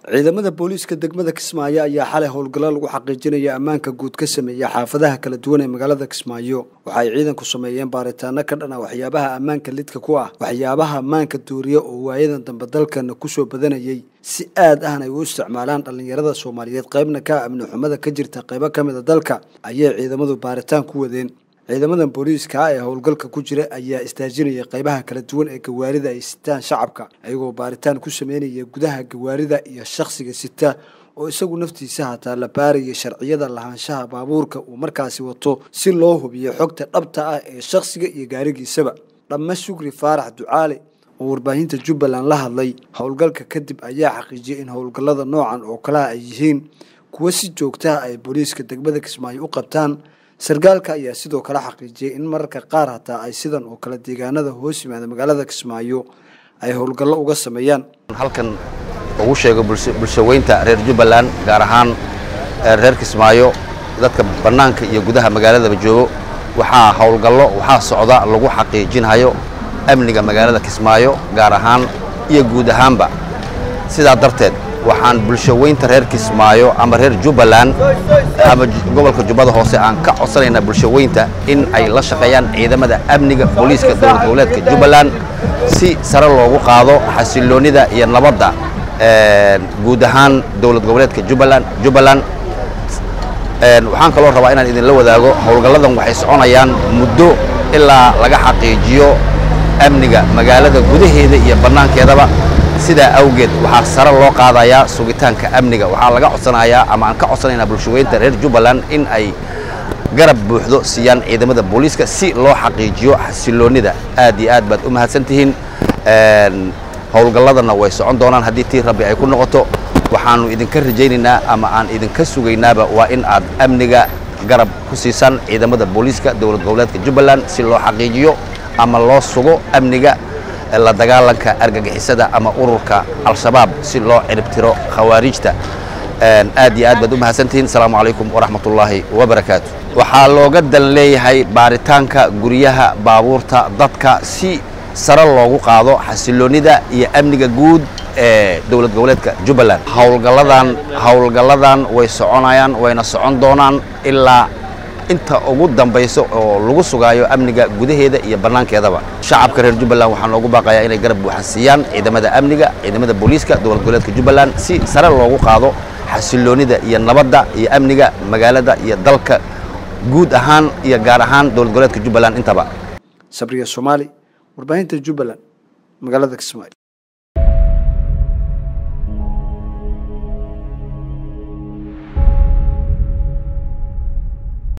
ciidamada booliiska degmada kismaayo ayaa xalay howlgallo lagu xaqiijinaya ammaanka guud ka sameeya xaafadaha kala duwan ee magaalada kismaayo waxa ay ciidanku sameeyeen baaritaano ka dhan ah waxyaabaha ammaanka lidka ku ah waxyaabaha ammaanka duuriya oo waayadan dambe dalkana kusoo badanayay si aad ahna ay u isticmaalaan dhallinyarada soomaaliyeed qaybna ka amni xumada ka jirta qaybo ka mid a dalka ayay ciidamadu baaritaan ku wadeen ciidamadan booliiska ah ee howlgalka ku jira ayaa istaajinaya qaybaha kala duwan ee gawaarida ay sitaan shacabka ayagoo baaritaan ku sameynaya gudaha gawaarida iyo shakhsiga sita oo isagu naftiisa hataa la baaraya sharciyada lahaanshaha baabuurka uu markaasi wato si loo hubiyo xogta dhabta ah ee shakhsiga iyo gaarigiisaba dhamma shukri faarax ducaale oo warbaahinta jubbaland la hadlay howlgalka kadib ayaa xaqiijiyay in howlgallada noocan oo kalaha ay yihiin kuwo si joogtaha ay booliiska degmada kismaayo u qabtaan sarkaalka ayaa sidoo kale xaqiijiyay in mararka qaar hataa ay sidan oo kale deegaanada hoos yimaada magaalada kismaayo ay howlgallo uga sameeyaan halkan ugu sheego bulshaweynta reer jubbaland gaar ahaan reer kismaayo dadka bannaanka iyo gudaha magaaladaba joogo waxaa howlgallo waxaa socda lagu xaqiijinhayo amniga magaalada kismaayo gaar ahaan iyo guud ahaanba sidaa darteed waxaan bulshaweynta reer kismaayo ama reer jubbaland ama gobolka jubbada hoose aan ka codsanaynaa bulshaweynta in ay la shaqeeyaan ciidamada amniga booliiska dowlad goboleedka jubbaland si sare loogu qaado xasiloonnida iyo nabadda guud ahaan dowlad goboleedka jubbaland jubbaland waxaan kaloo rabaa inaan idinla wadaago howlgalladan waxay soconayaan muddo ilaa laga xaqiijiyo amniga magaalada gudaheeda iyo bannaankeedaba sidaa awgeed waxaa sare loo qaadayaa sugitaanka amniga waxaa laga codsanayaa ama aan ka codsanaynaa bulshaweynta reer jubbaland in ay garab buuxdo siiyaan ciidamada booliiska si loo xaqiijiyo xasiloonnida aad iyo aad baad u mahadsan tihiin howlgalladana way socon doonaan haddii tii rabbi ay ku noqoto waxaannu idinka rajaynaynaa ama aan idinka sugaynaaba waa in aad amniga garab ku siisaan ciidamada booliiska dowlad goboleedka jubbaland si loo xaqiijiyo ama loo sugo amniga la dagaalanka argagixisada ama ururka al-shabaab si loo ciribtiro khawaariijta aad iyo aad baad u mahadsantihiin asalaamu calaykum waraxmatullaahi wabarakaatu waxaa looga dan leeyahay baaritaanka guryaha baabuurta dadka si sare loogu qaado xasiloonnida iyo amniga guud ee dowlad goboleedka jubbaland howlgalladan howlgalladan way soconayaan wayna socon doonaan ilaa inta ugu dambayso oo lagu sugaayo amniga gudaheeda iyo bannaankeedaba shacabka reer jubbaland waxaa loogu baaqayaa inay garab buuxan siiyaan ciidamada amniga ciidamada booliiska dowlad goboleedka jubbaland si sare loogu qaado xasiloonnida iyo nabadda iyo amniga magaalada iyo dalka guud ahaan iyo gaar ahaan dowlad goboleedka jubbaland intaba sabriya soomaali warbaahinta jubbaland magaalada kismaayo